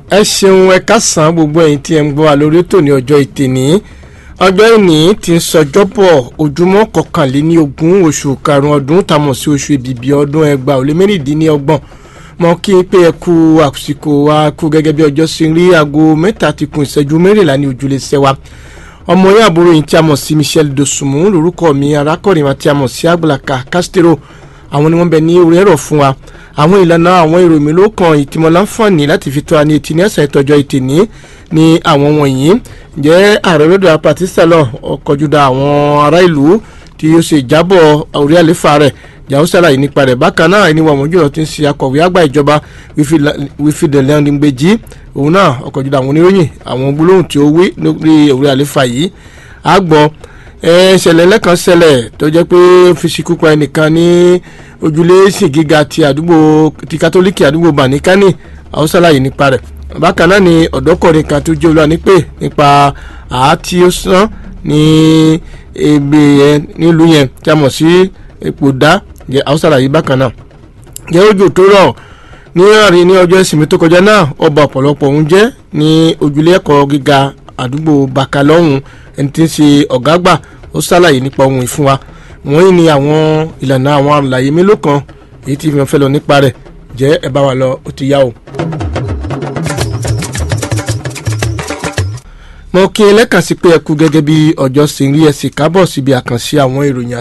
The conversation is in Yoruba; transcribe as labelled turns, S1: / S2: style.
S1: ẹ ṣeun ẹ kásán gbogbo ẹ̀yin tí ẹ ń gbọ́ wa lórí ètò ní ọjọ́ ìtìní ọjọ́ ìní ti ń sọjọ́bọ̀ ojúmọ́ kọkànléní ogún oṣù karùn-ún ọdún tamọ̀ sí oṣù ìbìbí ọdún ẹgbàá ó lé mẹ́rìndínlọ́gbọ̀n mọ kí n pé ẹ kú àsìkò wa kú gẹ́gẹ́ bí ọjọ́ ṣe ń rí aago mẹ́ta ti kún ìṣẹ́jú mẹ́rìnlá ní ojúlé sẹ́wà ọmọ yẹn àbúrò yìí tí a mọ̀ sí Michelle Dosunmu lórúkọ mi arákùnrin wa tí a mọ̀ sí Àgbàlàkà Castro àwọn ni wọ́n bẹ ní orí ẹ̀rọ fún wa àwọn ìlànà àwọn èrò mi ló kàn ìtìmọ̀ láǹfààní láti fi tó a ní etí ní ẹ̀sán ìtọ́jọ́ ìtìní ní àwọn wọ̀nyí jẹ́ ààrẹ lọ́dọ̀ apàtí sálọ̀ ọkọ̀júdà àwọn ará ìlú tí ó ṣe ìjábọ̀ orí àlefa rẹ̀ jàù sàlàyé nípa rẹ̀ bákan náà ẹni wọ́n mọ̀jú ti ń ṣe akọ̀wé àgbà ìjọba wífìdẹ̀lẹ́ ọ̀nìgbèjì òun náà ọkọ̀júdà àwọn oníròyìn àwọn gbólóhùn tí ó wí lórí orí àlefa yìí àgbọ̀ ṣẹlẹ̀ lẹ́kan ṣẹlẹ̀ tó jẹ́ pé fi ṣekú pa ẹnìkan ní ojúlé sí gíga ti àdúgbò ti kátólíkì àdúgbò banikani àwọn ṣàlàyé nípa rẹ̀ bákan náà ni ọ̀dọ́kùnrin kan tó jẹ́ olúwa nípè nípa àátí ó sán ní ebè yẹn nílùú yẹn tí a mọ̀ sí epo dá àwọn ṣàlàyé bákan náà jẹ́ ojú tó rọ̀ ní àárín ní ọjọ́ ìsinmi tó kọjá náà ọba ọ̀pọ̀lọpọ̀ òun jẹ́ ní ojúlé ẹ̀kọ́ gíga àdúgbò bakalọ́hún ẹni tí ń ṣe ọ̀gá àgbà ó ṣàlàyé nípa ohun ìfún wa wọ́n ní àwọn ìlànà àwọn àlàyé mélòó kan èyí tí wọ́n fẹ́ lọ nípa rẹ̀ jẹ́ ẹ bá wa lọ ó ti yá o. mo kí ẹ lẹ́kàn sí pé ẹ kú gẹ́gẹ́ bí ọjọ́ sì ń rí ẹ sì kábọ̀ síbi àkànṣe àwọn ìròyìn